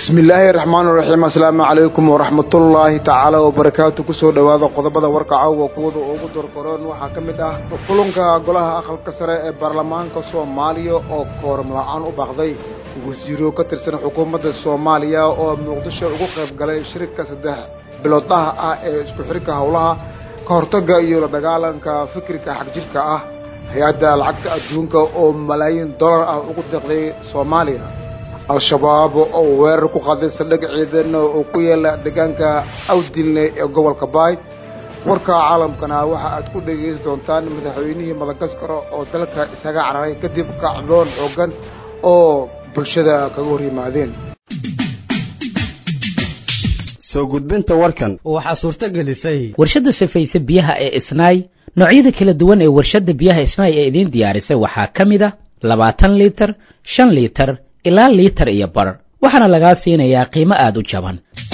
bismi illaahi raxmaan raxiim assalaamu calaykum waraxmatullaahi tacaala wabarakaatu kusoo dhowaada qodobada warka caawa kuwada ugu dorkoroon waxaa ka mid ah kulanka golaha aqalka sare ee baarlamaanka soomaaliya oo kooram la-aan u baaqday wasiiro ka tirsan xukuumadda soomaaliya oo muqdisho ugu qayb galay shirka saddex biloodlaha ah ee isku xirka howlaha ka hortagga iyo la dagaalanka fikirka xagjirka ah hay-adda lacagta adduunka oo malaayiin dollar ah ugu deeqday soomaaliya al-shabaab oo weerar ku qaaday saldhig ciidan oo ku yaala deegaanka awdilne ee gobolka baay warka caalamkana waxa aad ku dhegaysan doontaan madaxweynihii madagaskar oo dalka isaga cararay kadib kacdoon xoogan oo bulshada kaga hor yimaadeen soo gudbinta warkan waxaa suurto gelisay warshadda safayse biyaha ee isnaay noocyada kala duwan ee warshadda biyaha isnaay ee idiin diyaarisay waxaa ka mid a labaatan liitar shan liitar ilaa liitar iyo bar waxaana lagaa siinayaa qiimo aada u jaban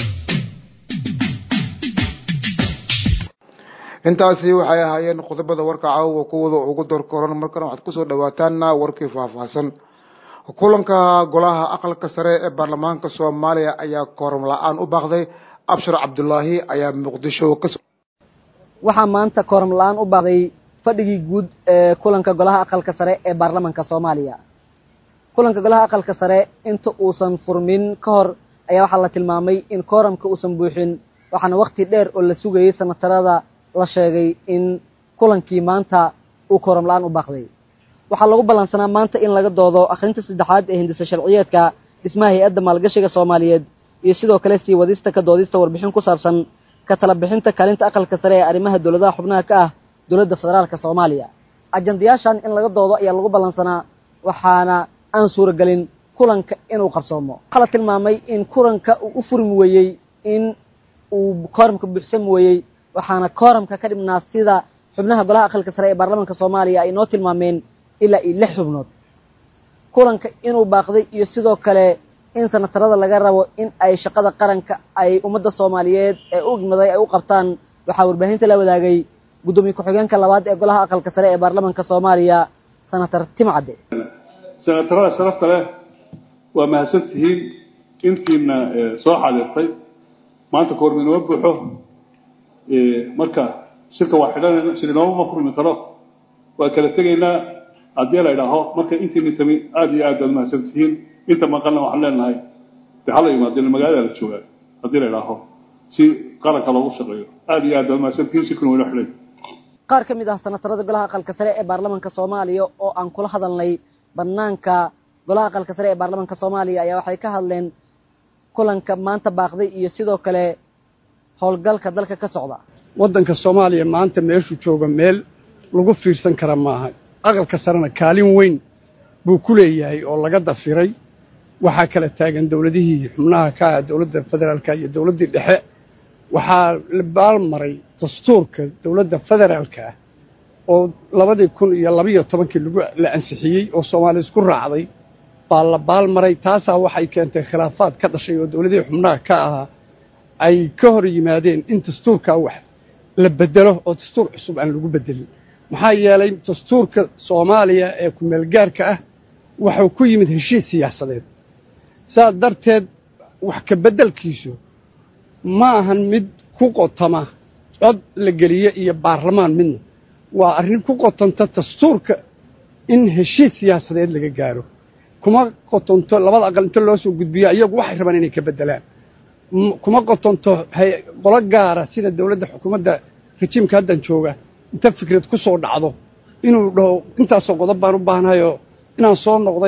intaasi waxay ahaayeen qodobada warka caawa kuwada ugu dorkoran markana waxaad kusoo dhawaataana warkii faahfaahsan kulanka golaha aqalka sare ee baarlamaanka soomaaliya ayaa kooram la-aan u baaqday abshir cabdulaahi ayaa muqdisho ka waxaa maanta kooram la-aan u baaqday fadhigii guud ee kulanka golaha aqalka sare ee baarlamanka soomaaliya kulanka golaha aqalka sare inta uusan furmin ka hor ayaa waxaa la tilmaamay in kooramka uusan buuxin waxaana wakti dheer oo la sugayay sanatarada la sheegay in kulankii maanta uu kooram la-aan u baaqday waxaa lagu ballansanaa maanta in laga doodo akhrinta saddexaad ee hindisa sharciyeedka dhismaha hay-adda maalgashiga soomaaliyeed iyo sidoo kale sii wadista ka doodista warbixin ku saabsan ka tala bixinta kaalinta aqalka sare ee arrimaha dowladaha xubnaha ka ah dowladda federaalka soomaaliya ajandayaashan in laga doodo ayaa lagu ballansanaa waxaana aan suuragelin kulanka inuu qabsoomo waxaa la tilmaamay in kulanka uu u furmi weeyey in uu kooramka buuxsami weeyey waxaana kooramka ka dhibnaa sida xubnaha golaha aqalka sare ee baarlamanka soomaaliya ay noo tilmaameen ilaa iyo lix xubnood kulanka inuu baaqday iyo sidoo kale in sanatarada laga rabo in ay shaqada qaranka ay ummadda soomaaliyeed ee u igmaday ay u qabtaan waxaa warbaahinta la wadaagay guddoomiye ku-xigeenka labaad ee golaha aqalka sare ee baarlamanka soomaaliya senator timcadde senatarada sharafta leh waa mahadsan tihiin intiina soo xadirtay maanta koormi inoo buuxo marka shirka waa xidhanayna shir inoomama furmi karo waa kala tegaynaa haddii la idhaaho marka intiina tami aada iyo aad baad mahadsan tihiin inta maqalna waxaan leenahay de hala imaadeen magaalada la joogaa haddii la idhaaho si qaranka loogu shaqeeyo aada iyo aad baad mahadsan tihiin shirkuna waa inoo xidhay qaar ka mid ah sanatarada golaha aqalka sare ee baarlamanka soomaaliya oo aan kula hadalnay banaanka golaha aqalka sare ee baarlamanka soomaaliya ayaa waxay ka hadleen kulanka maanta baaqday iyo sidoo kale howlgalka dalka ka socda waddanka soomaaliya maanta meeshuu jooga meel lagu fiirsan kara maaha aqalka sarena kaalin weyn buu ku leeyahay oo laga dafiray waxaa kala taagan dowladihii xubnaha ka ah dowladda federaalka iyo dowladdii dhexe waxaa la baalmaray dastuurka dowladda federaalka ah oo labadii kun iyo labiyo tobankii lagu la ansixiyey oo soomaaliya isku raacday baa la baalmaray taasaa waxay keentay khilaafaad ka dhashay oo dowladihii xubnaha ka ahaa ay ka hor yimaadeen in dastuurkaa wax la bedelo oo dastuur cusub aan lagu bedelin maxaa yeelay dastuurka soomaaliya ee ku-meelgaarka ah wuxuu ku yimid heshiis siyaasadeed saas darteed wax ka beddelkiisu ma ahan mid ku qotama cod la geliye iyo baarlamaan midna waa arrin ku qotanta dastuurka in heshiis siyaasadeed laga gaaro kuma qotonto labada aqal inta loo soo gudbiyo iyagu waxay rabaan inay ka beddelaan kuma qotonto qolo gaara sida dowladda xukuumadda rajiimka haddan jooga inta fikrad ku soo dhacdo inuu dhaho intaasoo qodob baan u baahnayoo inaan soo noqday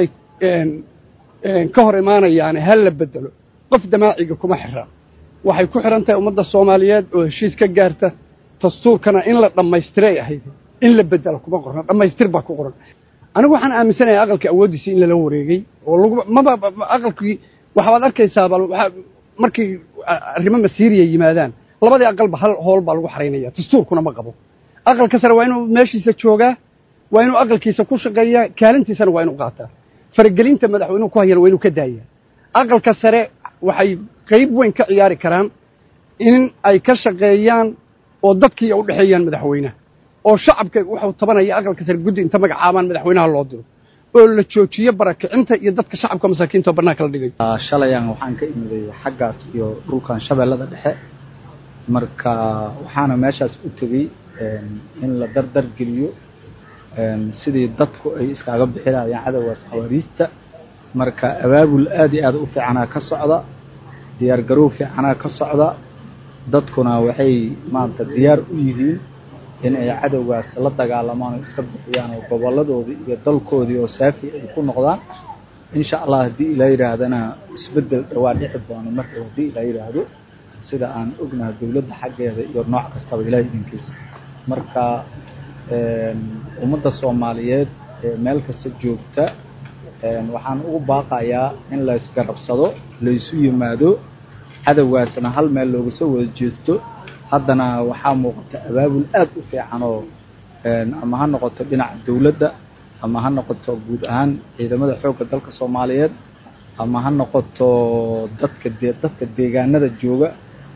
ka hor imaanayaane ha la beddelo qof damaaciga kuma xira waxay ku xidhan tahay ummadda soomaaliyeed oo heshiis ka gaarta dastuurkana in la dhammaystiray ahayd in la beddelo kuma qorna dhammaystir baa ku qoran anigu waxaan aaminsanayaa aqalkii awooddiisii in lala wareegay oo lagu maba aqalkii waxaad arkaysaaba markii arrimo masiiriya yimaadaan labadii aqalba hal hool baa lagu xaraynaya dastuurkuna ma qabo aqalka sare waa inuu meeshiisa joogaa waa inuu aqalkiisa ku shaqeeyaa kaalintiisana waa inuu qaataa faragelinta madaxweynuhu ku hayana waa inuu ka daayaa aqalka sare waxay qayb weyn ka ciyaari karaan in ay ka shaqeeyaan oo dadkii u dhexeeyaan madaxweynaha oo shacabka wuxuu tabanaya aqalka sare guddi inta magacaabaan madaxweynaha loo diro oo la joojiyo barakicinta iyo dadka shacabka masaakiinta oo bannaanka la dhigay shalayaan waxaan ka imiday xaggaas iyo dhulkan shabeellada dhexe marka waxaana meeshaas u tegey in la dardar geliyo sidii dadku ay iskaaga bixinayaan cadowgaas khawaariijta marka abaabul aad iyo aad u fiicanaa ka socda diyaar garow fiicanaa ka socda dadkuna waxay maanta diyaar u yihiin in ay cadowgaas la dagaalamaan oo iska bixiyaan oo gobolladoodii iyo dalkoodii oo saafi ay ku noqdaan insha allah haddii ilaa yidhaahdana isbeddel dhawaa dhici doono marka haddii ilaa yidhaahdo sida aan ognahay dowladda xaggeeda iyo nooc kastaba ilaah idinkiisa marka ummadda soomaaliyeed ee meel kasta joogta waxaan ugu baaqayaa in la isgarabsado la isu yimaado cadowgaasna hal meel looga soo wada jeesto haddana waxaa muuqata abaabul aad u fiican oo ama ha noqoto dhinaca dowladda ama ha noqoto guud ahaan ciidamada xoogga dalka soomaaliyeed ama ha noqoto dadka de dadka deegaanada jooga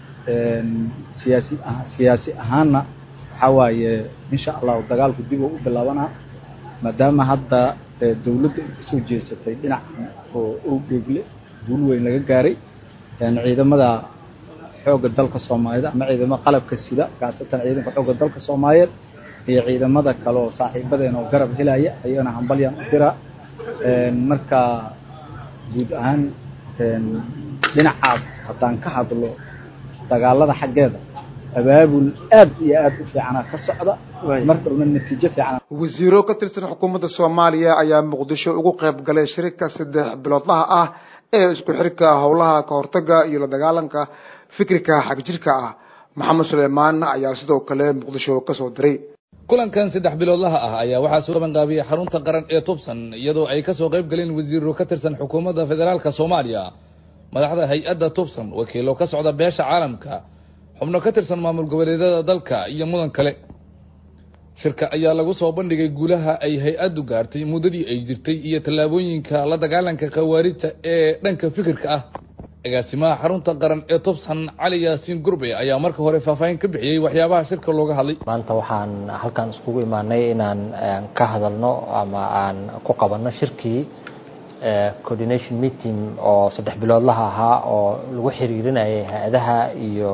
siyaasi siyaasi ahaanna waxaa waaye insha allahu dagaalku dib oo u bilaabanaa maadaama hadda dowladda ay kasoo jeesatay dhinacan oo owdheegle duul weyn laga gaaray ciidamada xoogga dalka soomaaliyeed ama ciidamada qalabka sida kaasatan ciidanka xoogga dalka soomaaliyeed iyo ciidamada kale oo saaxiibadeen oo garab helaya ayagana hambalyaan u diraa marka guud ahaan dhinacaas haddaan ka hadlo dagaalada xaggeeda abaabul aad iyo aad u fiicana ka socda mar dhowna natiijo fiican wasiiro ka tirsan xukuumadda soomaaliya ayaa muqdisho ugu qayb galay shirika saddex biloodlaha ah ee isku xirka howlaha ka hortaga iyo la dagaalanka fikirka xagjirka ah maxamed suleymaan ayaa sidoo kale muqdisho kasoo diray kulankan saddex biloodlaha ah ayaa waxaa soo qabanqaabiyey xarunta qaran ee tubsan iyadoo ay kasoo qayb galeen wasiiro ka tirsan xukuumadda federaalka soomaaliya madaxda hay-adda tubsan wakiilo ka socda beesha caalamka xubno ka tirsan maamul goboleedyada dalka iyo mudan kale shirka ayaa lagu soo bandhigay guulaha ay hay-addu gaartay muddadii ay jirtay iyo tallaabooyinka la dagaalanka khawaarijta ee dhanka fikirka ah agaasimaha xarunta qaran ee tubsan cali yaasiin gurbe ayaa marka hore faahfaahin ka bixiyey waxyaabaha shirka looga hadlay maanta waxaan halkan iskugu imaanay inaan ka hadalno ama aan ku qabanno shirkii coordination meeting oo saddex biloodlaha ahaa oo lagu xiriirinayay hay-adaha iyo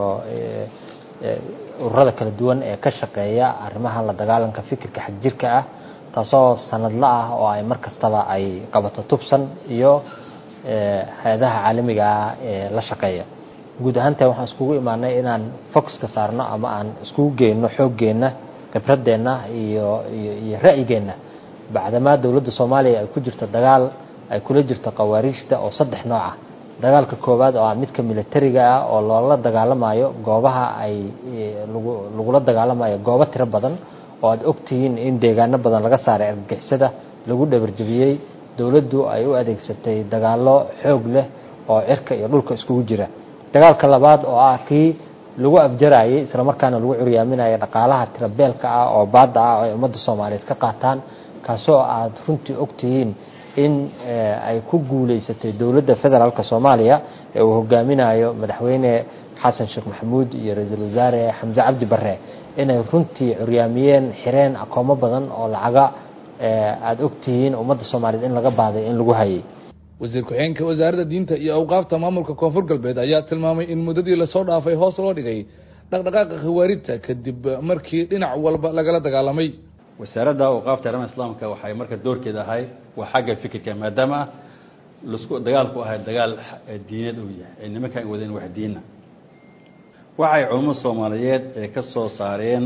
ururada kala duwan ee ka shaqeeya arrimaha la dagaalanka fikirka xagjirka ah taasoo sanadla ah oo ay mar kastaba ay qabato tubsan iyo hay-adaha caalamiga ah ee la shaqeeya guud ahaanteen waxaan iskugu imaanay inaan focuska saarno ama aan iskugu geyno xooggeenna khibradeenna iyo iyo iyo ra'yigeenna bacdamaa dowladda soomaaliya ay ku jirto dagaal ay kula jirto khawaariijta oo saddex nooc ah dagaalka koowaad oo ah midka militariga ah oo loola dagaalamayo goobaha ay lagu lagula dagaalamayo goobo tiro badan oo aada ogtihiin in deegaano badan laga saaray argagixisada lagu dhabarjabiyey dowladdu ay u adeegsatay dagaallo xoog leh oo cirka iyo dhulka iskugu jira dagaalka labaad oo ah kii lagu afjarayay islamarkaana lagu curyaaminayo dhaqaalaha tirabeelka ah oo baadda ah oo ay ummadda soomaaliyeed ka qaataan kaasoo aad runtii ogtihiin in ay ku guuleysatay dowladda federaalk soomaaliya ee uu hogaaminayo madaxweyne xasan sheekh maxamuud iyo ra-iisul wasaare xamse cabdi bare inay runtii curyaamiyeen xireen akoomo badan oo lacaga aada ogtihiin ummadda soomaaliyeed in laga baaday in lagu hayay wasiir ku-xigeenka wasaaradda diinta iyo awqaafta maamulka koonfur galbeed ayaa tilmaamay in muddadii lasoo dhaafay hoos loo dhigay dhaqdhaqaaqa khawaarijta kadib markii dhinac walba lagala dagaalamay wasaaradda awqaafta arrimaha islaamka waxay marka doorkeeda ahay waa xagga fikirka maadaama lasku dagaalku ahay dagaal diineed uu yahay ay nimankan wadeen wax diina waxay culummo soomaaliyeed ee ka soo saareen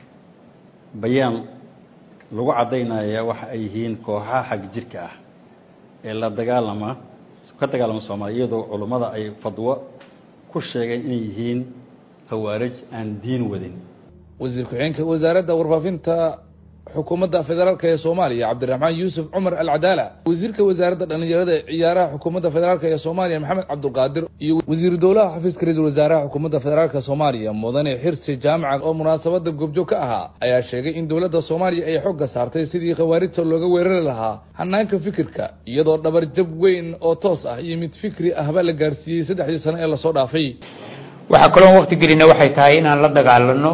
bayaan lagu caddaynaya waxa ay yihiin kooxaha xag jirka ah ee la dagaalama ka dagaalama soomaaliya iyadoo culummada ay fadwo ku sheegeen inay yihiin khawaarij aan diin wadin wasiir ku-xigeenka wasaaradda warfaafinta xukuumadda federaalk ee soomaaliya cabdiraxmaan yuusuf cumar alcadaala wasiirka wasaaradda dhallinyarada ee ciyaaraha xukuumadda federaalk ee soomaaliya maxamed cabdulqaadir iyo wasiiru dowlaha xafiiska ra-iisul wasaaraha xukuumadda federaalk soomaaliya mudane xirsi jaamaca oo munaasabada goobjoog ka ahaa ayaa sheegay in dowladda soomaaliya ay xooga saartay sidii khawaarijta looga weerari lahaa hanaanka fikirka iyadoo dhabarjab weyn oo toos ah iyo mid fikri ahba la gaarsiiyey saddexdii sano ee lasoo dhaafay waxaa kaloon waqti gelina waxay tahay inaan la dagaalano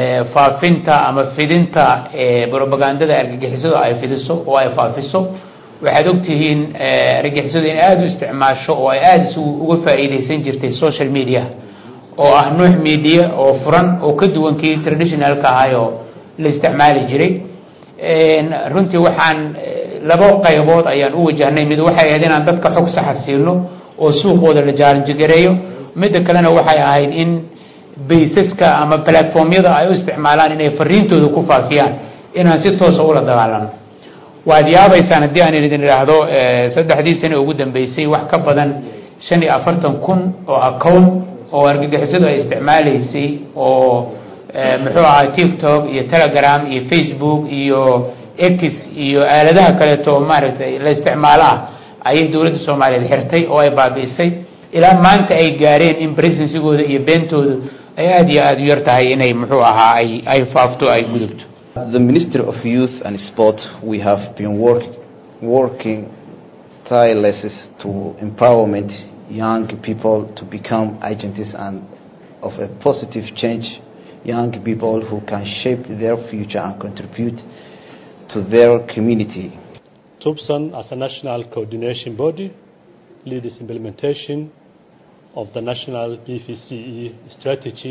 faafinta ama fidinta brobagandada argagixisadu ay fidiso oo ay faafiso waxaad ogtihiin argagixisadu in aada u isticmaasho oo ay aada isu uga faa'iidaysan jirtay social media oo ah nuux media oo furan oo ka duwan kii traditionalka ahay oo la isticmaali jiray runtii waxaan laba qaybood ayaan u wajahnay mid waxay ahayd inaan dadka xog saxa siino oo suuqooda la jaaranjigareeyo midda kalena waxay ahayd in baysaska ama platformyada ay u isticmaalaan inay fariintooda ku faafiyaan inaan si toosa ula dagaalano waad yaabaysaan haddii aan idin idhaahdo saddexdii sane ugu dambeysay wax ka badan shan iyo afartan kun oo account oo argagixisadu ay isticmaalaysay oo muxuu ahaa tiktok iyo telegram iyo facebook iyo x iyo aaladaha kaleeto maaragtay la isticmaalo ah ayay dowladda soomaaliyeed xirtay oo ay baabi'isay ilaa maanta ay gaareen in presensigooda iyo beentooda ay aada iyo aada u yar tahay inay muxuu ahaa ay ay faafto ay gudubto The Ministry of Youth and Sport, we have been work, working tirelessly to empowerment young people to become agents and of a positive change, young people who can shape their future and contribute to their community. TUPSAN as a national coordination body leads implementation of the national BVCE strategy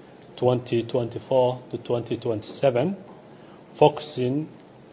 2024 to 2027 focusing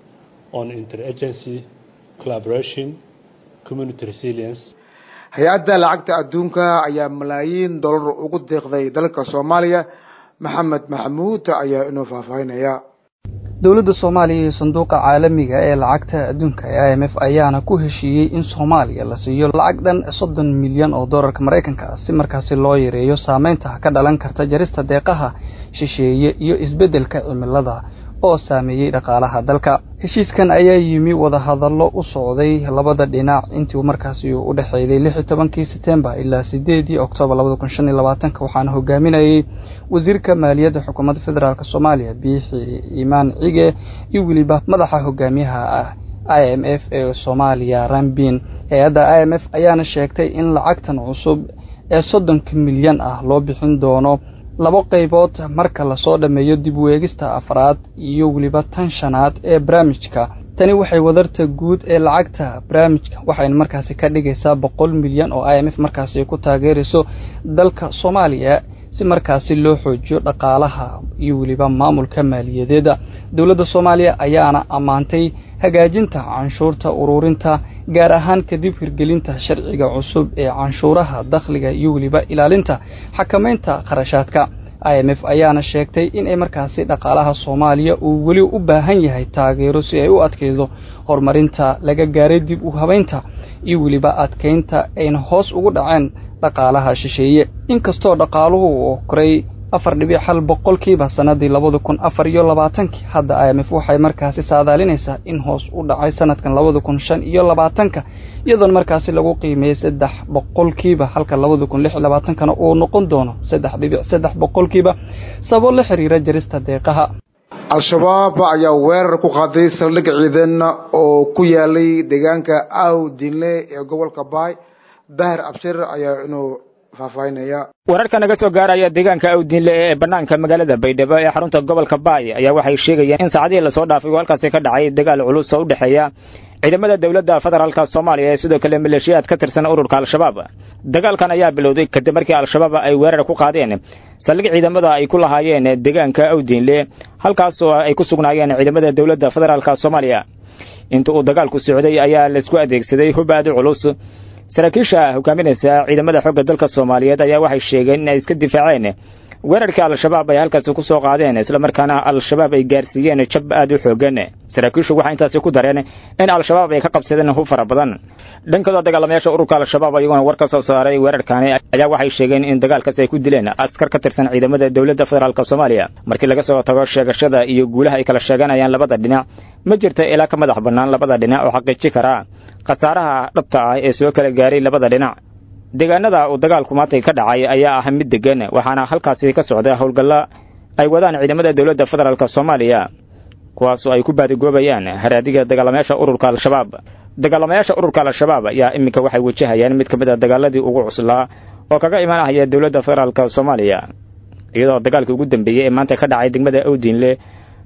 on interagency collaboration, community resilience. hay-adda lacagta adduunka ayaa malaayiin dollar ugu deeqday dalka soomaaliya maxamed maxamuud ayaa inuu faahfaahinaya dowladda soomaaliya iyo sanduuqa caalamiga ee lacagta adduunka ee i m f ayaana ku heshiiyey in soomaaliya la siiyo lacag dhan soddon milyan oo dollarka maraykanka si markaasi loo yareeyo saameynta ka dhalan karta jarista deeqaha shisheeye iyo isbeddelka cimilada oo saameeyey dhaqaalaha dalka heshiiskan ayaa yimi wadahadallo u socday labada dhinac intii markaasi uu u dhexeeyday lix iyo tobankii setembar ilaa sideedii oktoobar labada kun shan iyo labaatanka waxaana hogaaminayay wasiirka maaliyadda xukuumadda federaalk soomaaliya biixi imaan cige iyo weliba madaxa hogaamiyaha ah i m f ee soomaaliya rambin hay-adda i m f ayaana sheegtay in lacagtan cusub ee soddonka milyan ah loo bixin doono labo qaybood marka lasoo dhammeeyo dib weegista afraad iyo weliba tan shanaad ee barnaamijka tani waxay wadarta guud ee lacagta barnaamijka waxayna markaasi ka dhigaysaa boqol milyan oo i m f markaasi ku taageerayso dalka soomaaliya si markaasi loo xoojiyo dhaqaalaha iyo weliba maamulka maaliyadeeda dowladda soomaaliya ayaana ammaantay hagaajinta canshuurta ururinta gaar ahaan kadib hirgelinta sharciga cusub ee canshuuraha dakhliga iyo weliba ilaalinta xakamaynta kharashaadka i m f ayaana sheegtay inay markaasi dhaqaalaha soomaaliya uu weli u baahan yahay taageero si ay u adkaydo horumarinta laga gaaray dib u habaynta iyo weliba adkaynta ayna hoos ugu dhaceen dhaqaalaha shisheeye inkastoo dhaqaaluhu uu koray afar dhibic hal boqolkiiba sanadii labada kun afar iyo labaatankii hadda i m f waxay markaasi saadaalinaysaa in hoos u dhacay sanadkan labada kun shan iyo labaatanka iyadoona markaasi lagu qiimeeyey saddex boqolkiiba halka labada kun lix iyo labaatankana uu noqon doono saddex dhibic saddex boqolkiiba sababo la xiriira jarista deeqaha al-shabaab ayaa weerar ku qaaday saldhig ciidan oo ku yaalay deegaanka aw dinle ee gobolka baay dahir abshir ayaa inuu faahfaahinaya wararka naga soo gaaraya deegaanka awdiinle ee bannaanka magaalada baydhabo ee xarunta gobolka baay ayaa waxay sheegayeen in saacadihii lasoo dhaafay oo halkaasi ka dhacay dagaal culus oo u dhexeeya ciidamada dowladda federaalka soomaaliya ee sidoo kale maleeshiyaad ka tirsan ururka al-shabaab dagaalkan ayaa bilowday kadib markii al-shabaab ay weerar ku qaadeen saldhig ciidamada ay ku lahaayeen deegaanka awdiinle halkaas oo ay ku sugnaayeen ciidamada dowladda federaalka soomaaliya inta uu dagaalku socday ayaa laisku adeegsaday hub aad u culus saraakiisha hogaaminaysa ciidamada xoogga dalka soomaaliyeed ayaa waxay sheegeen in ay iska difaaceen weerarkii al-shabaab ay halkaasi ku soo qaadeen islamarkaana al-shabaab ay gaarsiiyeen jab aad u xoogan saraakiishu waxay intaasi ku dareen in al-shabaab ay ka qabsadeen hub fara badan dhankooda dagaalamayaasha ururka al-shabaab iyaguna war ka soo saaray weerarkaani ayaa waxay sheegeen in dagaalkaasi ay ku dileen askar ka tirsan ciidamada dowladda federaalk soomaaliya markii laga soo tago sheegashada iyo guulaha ay kala sheeganayaan labada dhinac ma jirta ilaa ka madax bannaan labada dhinac oo xaqiiji kara khasaaraha dhabta ah ee soo kala gaaray labada dhinac deegaanada uu dagaalku maantay ka dhacay ayaa ah mid degan waxaana halkaasi ka socda howlgalla ay wadaan ciidamada dowladda federaalk soomaaliya kuwaasoo ay ku baadigoobayaan haraadiga dagaalamayaasha ururka al-shabaab dagaalamayaasha ururka al-shabaab ayaa iminka waxay wajahayaan mid ka mid a dagaaladii ugu cuslaa oo kaga imanahaya dowladda federaalk soomaaliya iyadoo dagaalkii ugu dambeeyey ee maanta ka dhacay degmada awdiinle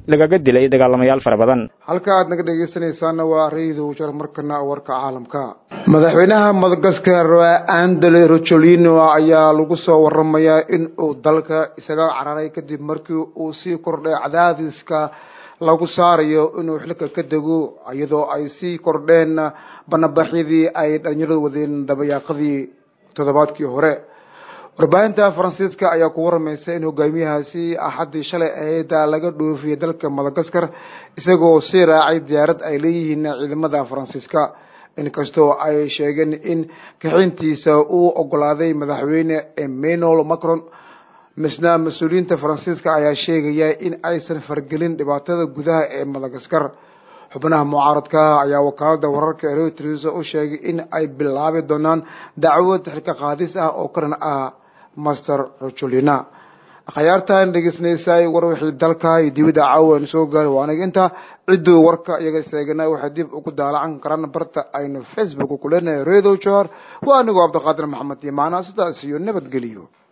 lagaga dilay dagaalamayaal fara badan halka aad naga dhegeysanaysaana waa rayida ujar markana warka caalamka madaxweynaha madagaskar andele rocholino ayaa lagu soo waramayaa in uu dalka isaga cararay kadib markii uu sii kordhay cadaadiska lagu saarayo inuu xilka ka dego iyadoo ay sii kordheen banabaxyadii ay dhalinyaradu wadeen dabayaaqadii toddobaadkii hore warbaahinta faransiiska ayaa ku waramaysa in hogaamiyahaasi axaddii shalay ahayd laga dhoofiyay dalka madagaskar isagoo sii raacay diyaarad ay leeyihiin ciidamada faransiiska inkastoo ay sheegeen in kaxintiisa uu ogolaaday madaxweyne emmanuel macron misna mas-uuliyiinta faransiiska ayaa sheegaya in aysan fargelin dhibaatada gudaha ee madagaskar xubnaha mucaaradka ayaa wakaalada wararka reuters u sheegay in ay bilaabi doonaan dacwad xilka qaadis ah oo karan ah master rocholina akhyaartan dhegeysanaysaay war wixii dalka iyo dibadda caawan soo gaari waa aniga inta cidduu warka iyaga seegana waxay dib ugu daalacan karaan barta aynu facebook ku leenahay redo jor waa anigoo cabdiqaadir maxamed iyo macnaa sidaas iyo nabadgeliyo